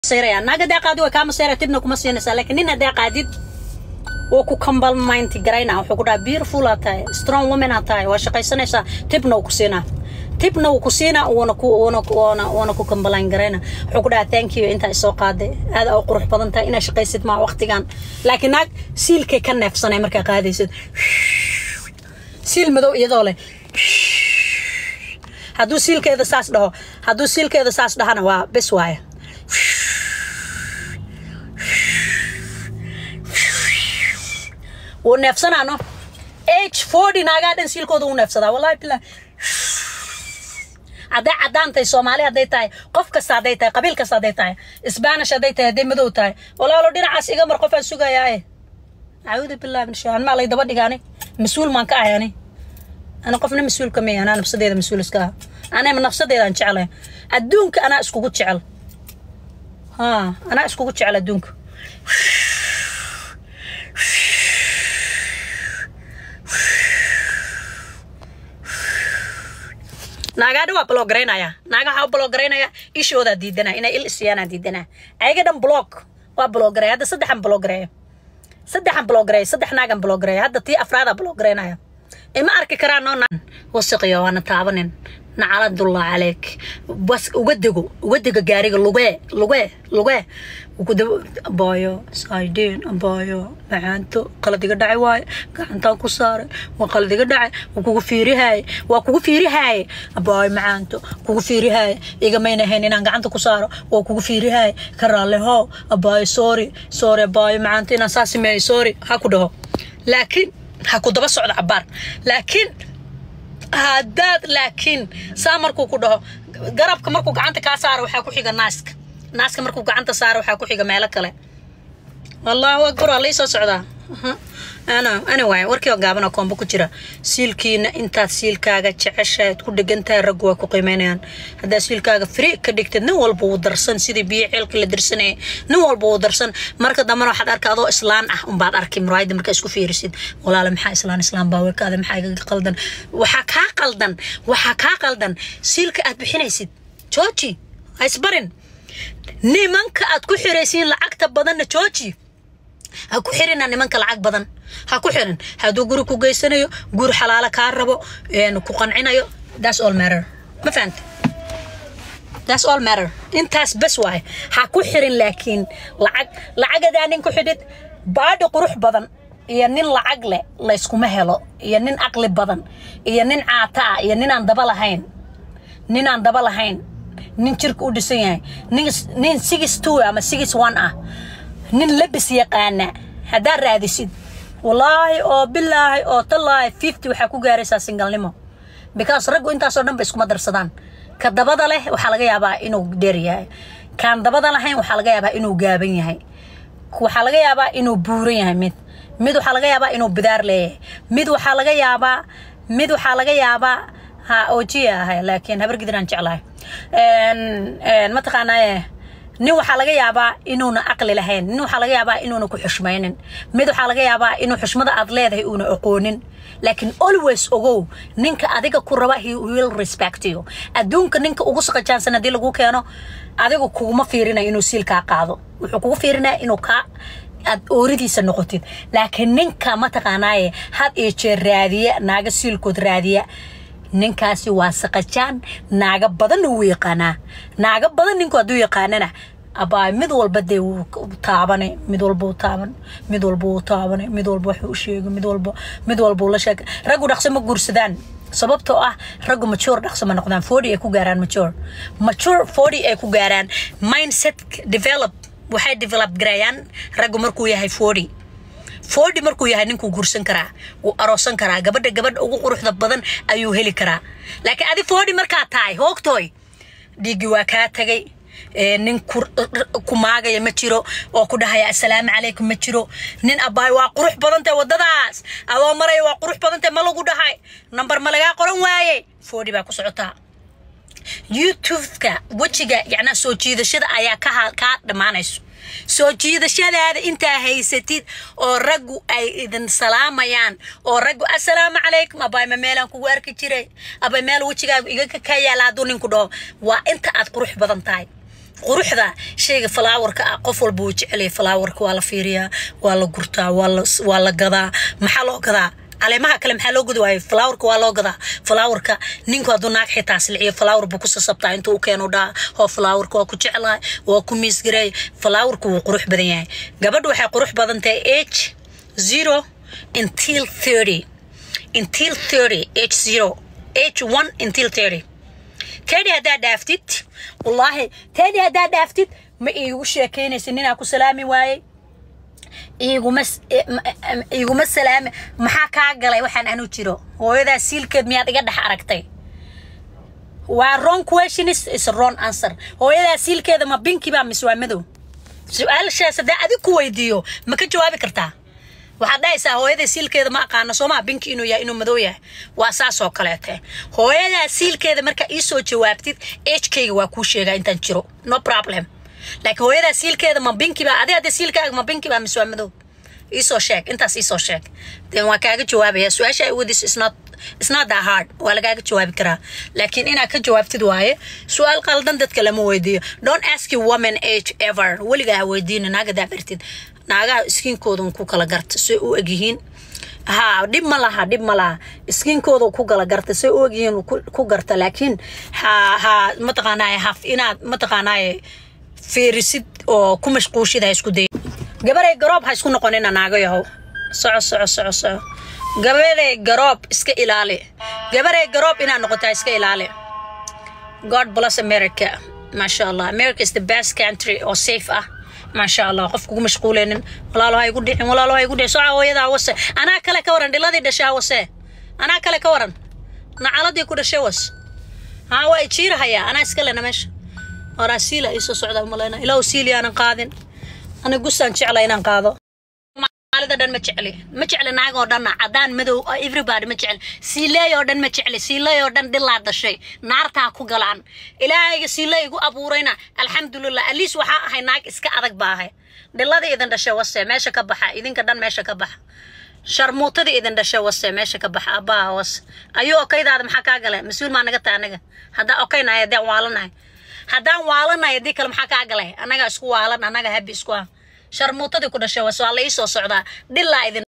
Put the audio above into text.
masayraya naag hadaa qaadi way kaa masayraya tibna kuma siinaysaa laakiin nin hadaa qaadid wuu ku kambalmaynti garayna wuxuu ku dhaha beautiful aa tahay strong woman aa tahay waa shaqaysanaysaa tibna wuu ku siinaa tibna wuu ku siinaa wuuna ku wuuna wuuna wuuna ku kambalayn garayna wuxuu ku dhaha thank you intaa isoo qaaday aad aa u qurux badan tahay inaa shaqaysid maa waqtigan laakiin naag siilkay ka neefsanay markaa qaadaysid siil madow iyadoo leh hadduu siilkeeda saas dhaho hadduu siilkeeda saas dhahana waa bes waaya wuu neefsanaano age forty naagaa dhan siilkooda wuu neefsadaa wallahi billah hadday caddaantay soomaali hadday tahay qof kasta hadday tahay qabiil kasta hadday tahay spanish hadday tahay hadday madow tahay walaalo dhinacaas iga mar qofaan sugayaaye acuudu billahi min shaytaan maa lay daba dhigaani mas-uul maan ka ahay ani ana qofna mas-uul ka maya anaa nafsadeeda mas-uul iska ah anaa nafsadeedaan jeclay adduunka anaa iskugu jecel ha anaa iskugu jecel adduunka naagaadha waa blogaraynaya naaga waxaa u blogaraynaya ishoodaa diidanaa inay il isiyaanaa diidanaa ayaga dhan blog waa blogaray hadda saddexan blogareeya saddexan blogareeya saddex naagan blogareeya hadda tii afraadaa blogaraynaya ima arki karaan noo wasiqiyo waana taabanin nacaladullah caleyk bas uga dego uga dego gaariga lugee lugee lugee abaayo saydeen abaayo macaanto qalad iga dhacay waaye gacantaan ku saaray waa qalad iga dhacay waa kugu fiirihaaye waa kugu fiirihaaye abaayo macaanto kugu fiirihaaye igamayna hayn inaan gacanta ku saaro waa kugu fiirihaaye ka raalleho abaayo sorry sorry abaayo macaanto inaan saa sameeyo sorry ha ku dhaho laakiin ha ku daba socda cabaar laakiin haddaad laakiin saa markuu ku dhaho garabka markuu gacanta kaa saaro waxaa ku xiga naaska naaska markuu gacanta saaro waxaa ku xiga meelo kale allahu akbar waa lai soo socdaa anyway warkii oo gaaban oo koombo ku jira siilkiina intaad siilkaaga jeceshaad ku dhegantahay raggu waa ku qiimeynayaan haddaad siilkaaga fri ka dhigtid nin walba wuu darsan sidii biyo ceelka la darsanayay nin walba wuu darsan marka dambena waxaad arka adoo islaan ah unbaad arki muraayada markaa isku fiirisid walaale maxaa islaan islaan baa wekaada maxaa igaga qaldan waxaa kaa qaldan waxaa kaa qaldan siilka aad bixinaysid jooji ha isbarin nimanka aad ku xiraysiin lacagta badanna jooji ha ku xirina nimanka lacag badan ha ku xirin hadduu guri ku geysanayo guri xalaalo kaa rabo ku qancinayo that's all matter ma fahante that's all matter intaas bes waaye ha ku xirin laakiin lacag lacagadaa nin ku xidhid baadhi qurux badan iyo nin lacag leh layskuma helo iyo nin aqli badan iyo nin caata ah iyo ninaan daba lahayn ninaan daba lahayn nin jirka u dhisan yahay nin six two ama six one ah nin labis yaqaana haddaad raadisid wallaahi oo bilaahi oo tallaahi fifty waxaa ku gaaraysaa singalnimo because raggu intaasoo dhan ba iskuma darsadaan ka dabada leh waxaa laga yaabaa inuu dheer yahay kaan dabada lahayn waxaa laga yaabaa inuu gaaban yahay waxaa laga yaabaa inuu buuran yahay mid mid waxaa laga yaabaa inuu bidaar leeyahay mid waxaa laga yaabaa mid waxaa laga yaabaa ha ojiya ahay laakiin habargidiraan jeclahay mataqaanaaye nin waxaa laga yaabaa inuuna aqli lahayn nin waxaa laga yaabaa inuuna ku xushmaynin mid waxaa laga yaabaa inuu xushmada aad leedahay uuna aqoonin laakiin always ogow ninka adiga ku raba he will respect you adduunka ninka ugu saqajaansan haddii lagu keeno adigu kuguma fiirinayo inuu siilkaa qaado wuxuu kugu fiirinaya inuu kaa aad ooridiisa noqotid laakiin ninka mataqaanaaye had iyo jeer raadiya naaga siilkood raadiya ninkaasi waa saqajaan naaga badanna wuu yaqaanaa naaga badan ninku hadduu yaqaanana abaa mid walba dee wuu taabane mid walba wuu taaban mid walba wuu taabane mid walba waxuu u sheegay mid walba mid walba uu la sheegay raggu dhaqso ma guursadaan sababtoo ah raggu mature dhaqso ma noqdaan forty ay ku gaaraan mature mature forty ay ku gaaraan mindset develop waxay develop garayaan raggu markuu yahay forty forty markuu yahay ninkuu guursan karaa wuu aroosan karaa gabadha gabadha ugu quruxda badan ayuu heli karaa laakiin adi forty markaa tahay hoogtooy dhiiggii waa kaa tagay nin ku maagaya ma jiro oo ku dhahaya assalaamu calaykum ma jiro nin abbaay waa qurux badantay waddadaas adoo maraya waa qurux badantay ma lagu dhahay nambar ma lagaa qoran waaye forty baa ku socotaa youtubeka wejiga yacnaa soo jiidashada ayaa ka kaa dhammaanayso soo jiidashadaada intaa haysatid oo raggu ay idin salaamayaan oo raggu assalaamu calaykum abaay ma meelaan kugu arki jiray abay meel wejigaagu iga ka yaala hadduu ninku dhaho waa inta aad qurux badan tahay quruxda shayga falaawarka ah qof walba wuu jecelaya falaawarka waa la fiiriyaa waa la gurtaa waa la waa la gadaa maxaa loo gadaa caleemaha kale maxaa loo gudi waayo falaawarka waa loo gadaa falaawarka ninku hadduu naag xitaa silciyo falaawar buu ku sasabtaa intuu u keenu dhaa hoo falaawarka waa ku jeclahay waa ku miisgareey falaawarka wuu qurux badan yahay gabadhu waxay qurux badan tahay age zero until thirty until thirty age zero age one until thirty tedi haddaa dhaaftid wallaahi tedi haddaa dhaaftid ma iigu sheekaynaysa ninaa ku salaami waayey iiguma iiguma salaami maxaa kaa galay waxaan anu jiro hooyadaa siilkeed miyaad iga dhex aragtay waa wrong question is, is a wrong answer hooyadaa siilkeeda ma binki baa mise waa madow su-aashaas haddii adig ku weydiiyo ma ka jawaabi kartaa waxaad dhahaysaa hooyada siilkeeda ma aqaano soomaa binki inuu yahay inuu madow yahay waa saas oo kaleete hooyadaa siilkeeda markaa iisoo jawaabtid ejkayga waa kuu sheegaa intaan jiro no problem laakiin hooyadaa siilkeeda ma binki baa adi hadda siilkaaga ma binki baa mise waa madow iisoo sheeg intaas iisoo sheeg den waa kaaga jawaabaya su-aasha ay wadis isnot it's not that hard waa lagaaga jawaabi karaa laakiin inaad ka jawaabtid waaye su-aal qaldan dadka lama weydiiyo don't ask you woman age ever weligaa ha weydiina naagadaa bartid naagaha iskiinkoodan ku kala garta say u egyihiin ha dhib ma laha dhib ma laha iskiinkooda ku kala garta say u egyihiin ku garta laakiin ha ha mataqaanaaye haf inaad mataqaanaaye fiirisid oo ku mashquushid ha isku day gabaray garoob ha isku noqonina naago yahow soco soco soco soco gabaday garoob iska ilaali gabaray garoob inaad noqotaa iska ilaali god bless america maasha allah america is the best country oo safe ah maasha allah qof kugu mashquuleynin walaalo ha igu dhicin walaalo ha igu dhicin soca hooyadaa wase anaa kale ka waran dhiladii dhashaa wase anaa kale ka waran nacaladii ku dhashay was haa waa ijiirahayaa anaa iska lena meesha horaa siila iisoo socdaa umaleyna ilaahu siili aanan qaadin ana gusaan jecla inaan qaado maalida dhan ma jecli ma jecli naag oo dhanna cadaan madow everybody ma jecli siileey oo dhan ma jecli siileey oo dhan dhilaa dhashay naartaa ku galaan ilaahayga siileey igu abuurayna alxamdulilah aliis waxaa ahay naag iska adag baa ahay dhiladii idin dhashay wase meesha ka baxa idinka dhan meesha ka baxa sharmuutadii idin dhashay wase meesha ka baxa abbaa was ayuu okaydaada maxaa kaa galay mas-uul maa naga tahay anaga haddaan okaynahay haddaan waalanahay haddaan waalanahay haddii kale maxaa kaa galay annaga isku waalan annaga habi isku ah sharmuutadii ku dhashay was waa la ii soo socdaa dhilaa idin